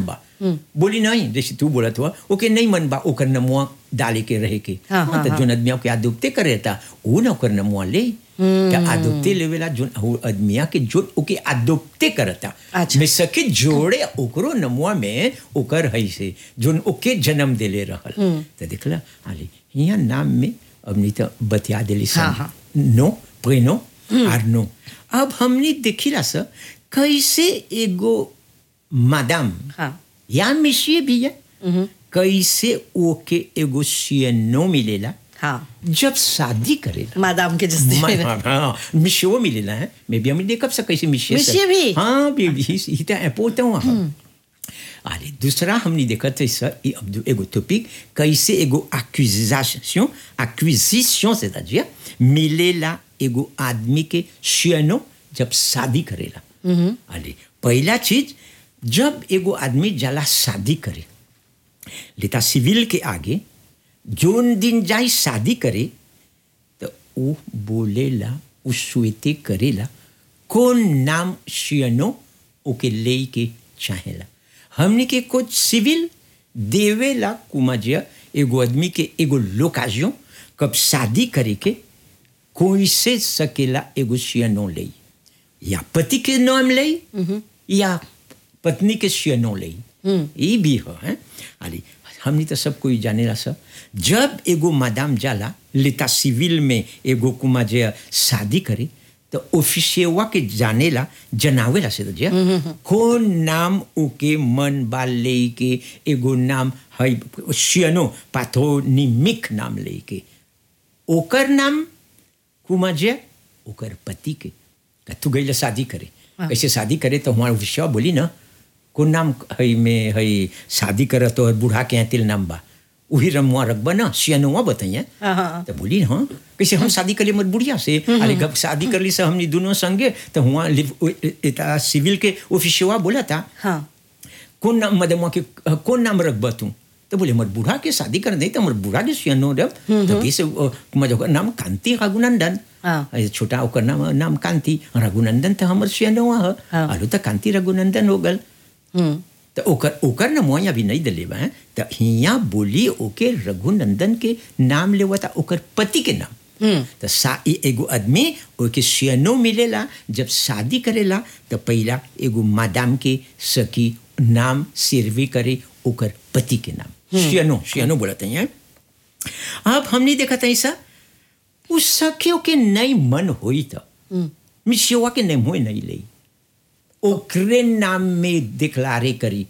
बा बोली नहीं जैसे तू बोला हुआ ओके नहीं मन बा ओकर नमुआ डाले के रहे के हाँ, हाँ, तो जोन आदमिया के आदुपते करे था वो ना ओकर नमुआ ले क्या आदुपते लेवेला जोन वो आदमिया के जो ओके आदुपते करता अच्छा। में सके जोड़े ओकरो नमुआ में ओकर है से जोन ओके जन्म देले रहल तो देखला आले यहाँ नाम में अब नहीं तो बतिया देली हाँ, सब हाँ। नो प्रेनो आर नो अब हमने देखिला सर कैसे एगो मादाम हाँ या मिशिए भी है कैसे ओके एगो सियनो मिलेला हाँ जब शादी करेला मादाम के जस्ती मा- हाँ, हाँ, मिशियो मिलेला है मैं भी हमने देखा सब कैसे मिशिए सब। मिशिए भी? हाँ बेबी ही तो इम्पोर्टेंट हुआ अरे दूसरा हमने देखा था सर ये अब दो- एगो टॉपिक कैसे एगो एक्विजिशन एक्विजिशन c'est-à-dire मिलेला एगो आदमी के शियनो जब शादी करेला अरे पहला चीज जब एगो आदमी जाला शादी करे लेता सिविल के आगे जोन दिन जाई शादी करे तो वो बोलेला वो स्वीते करेला कौन नाम शियनो ओके ले के चाहेला हमने के कुछ सिविल देवेला कुमाजिया एगो आदमी के एगो लोकाजियो कब शादी करे के कोई से सकेला एगो शियनो ले या पति के नाम ले या पत्नी के शियनो ले ये भी हो है अरे हमने तो सब कोई जानेला सब जब एगो मादाम जाला लेता सिविल में एगो कुमा जे शादी करे तो ऑफिसियवा के जानेला जनावेला से तो जे कौन नाम ओके मन बाल ले के एगो नाम है शियनो पाथोनिमिक नाम ले के ओकर नाम कुमा जे ओकर पति के त तू गई शादी करे कैसे शादी करे तो हमारा विषय बोली ना कौन नाम है में है शादी करे तो बूढ़ा के यहाँ तिल नाम बा वही रमुआ रखबा ना सियानुआ बताइए हाँ, हाँ। तो बोली हाँ कैसे हम शादी कर लिए मत बुढ़िया से अरे गप शादी कर ली से हमने दोनों संगे तो हुआ लिव- सिविल के ऑफिसवा बोला था हाँ कौन नाम मदमा के कौन नाम रखबा तू तो बोले मर बूढ़ा के शादी कर दे तो मर बूढ़ा के सियानो रब तो कैसे मज ओकर नाम कांति रघुनंदन हाँ। ए, छोटा ओकर नाम नाम कांति रघुनंदन तो हमर सियानो ह हाँ। आलू तो कांति रघुनंदन हो गल हम्म तो ओकर ओकर नाम वहाँ अभी नहीं दिले बा हैं। तो हिया बोली ओके रघुनंदन के नाम लेवा था ओकर पति के नाम तो सा ई एगो आदमी ओके सियनो मिलेला जब शादी करेला तो पहला एगो मादाम के सखी नाम सिरवी करे ओकर पति के नाम सियनो सियनो बोलते हैं अब हमने देखा था ऐसा उस सखियों के नहीं मन हुई था मिशिवा के नहीं हुए नहीं ले ओकरे नाम में डिक्लारे करी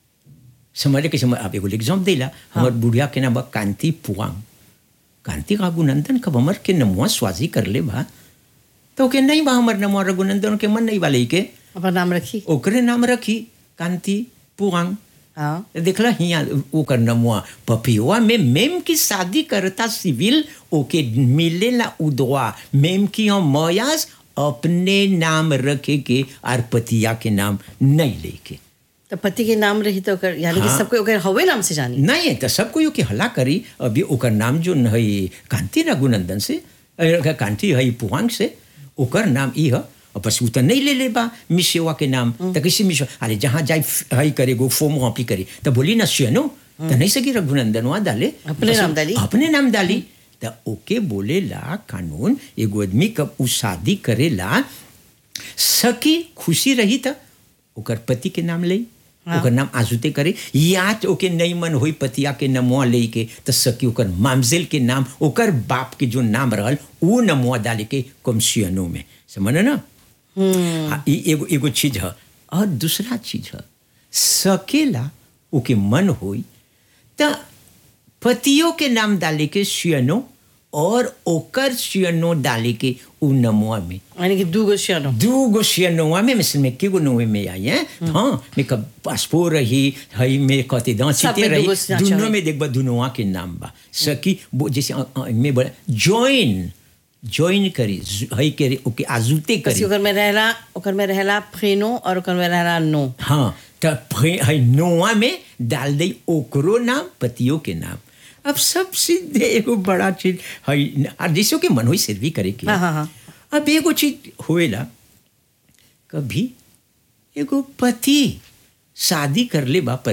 समझ के समझ आप एगो एग्जाम देला हमर बुढ़िया के नाम बा कांति पुआंग कांति रघुनंदन कब हमर के नमुआ स्वाजी कर ले बा तो के नहीं बा हमर नमुआ रघुनंदन के मन नहीं बा ले के अपना नाम रखी ओकरे नाम रखी कांति पुआंग हाँ देखला हिया ओकर नमुआ पपियुआ में मेम की शादी करता सिविल ओके मिलेला उदवा मेम की हम मयास अपने नाम रखे के और पतिया के नाम नहीं लेके तो पति के नाम रही तो ओकर यानी कि हाँ। सबको ओकर हवे नाम से जानी नहीं है तो सबको यो के हला करी अभी ओकर नाम जो है कांति रघुनंदन से अ, कांति है पुहांग से ओकर नाम ई है और बस उ तो नहीं ले ले बा मिसेवा के नाम तो कैसे मिसो अरे जहाँ जाए फ- है करे गो फॉर्म वापी करे तो बोली ना सियनो तो नहीं सकी रघुनंदन वहाँ डाले अपने बस नाम डाली? अपने नाम डाली तो ओके बोले ला कानून एगो आदमी कब उ शादी करेला सकी खुशी रही था ओकर पति के नाम ले हाँ। ओकर नाम आजुते करे या तो ओके नहीं मन होई पतिया के नमुआ ले के तो सकी ओकर मामजेल के नाम ओकर बाप के जो नाम रहल वो नमुआ डाले के कमसियनो में समझ ना हाँ, ई एगो एगो चीज है और दूसरा चीज है सकेला ओके मन होई तो पतियों के नाम डाले के सियनो और ओकर सियनो डाले के उ नमुआ में यानी कि दू गो शियानो दू गो सियनोआ में मिसल में के गो नोए में आई है हाँ मैं कब पासपोर्ट रही हई में कते दांत सब सीते में रही दूगो सिया दोनों चाहिए। में देखबा दुनोआ के नाम बा सकी वो जैसे अ- अ- में बोला जॉइन जॉइन करी ज- हई करे ओके आजुते बस करी ओकर में रहला ओकर में रहला फ्रेनो और ओकर में रहला नो हाँ तो हई नोआ में डाल दई ओकरो नाम पतियों के नाम अब सब सीधे एगो बड़ा चीज हई और जैसे के मन होई सर्वी करे के हाँ, हाँ, हाँ। अब एगो चीज होएला कभी एगो पति शादी कर ले बा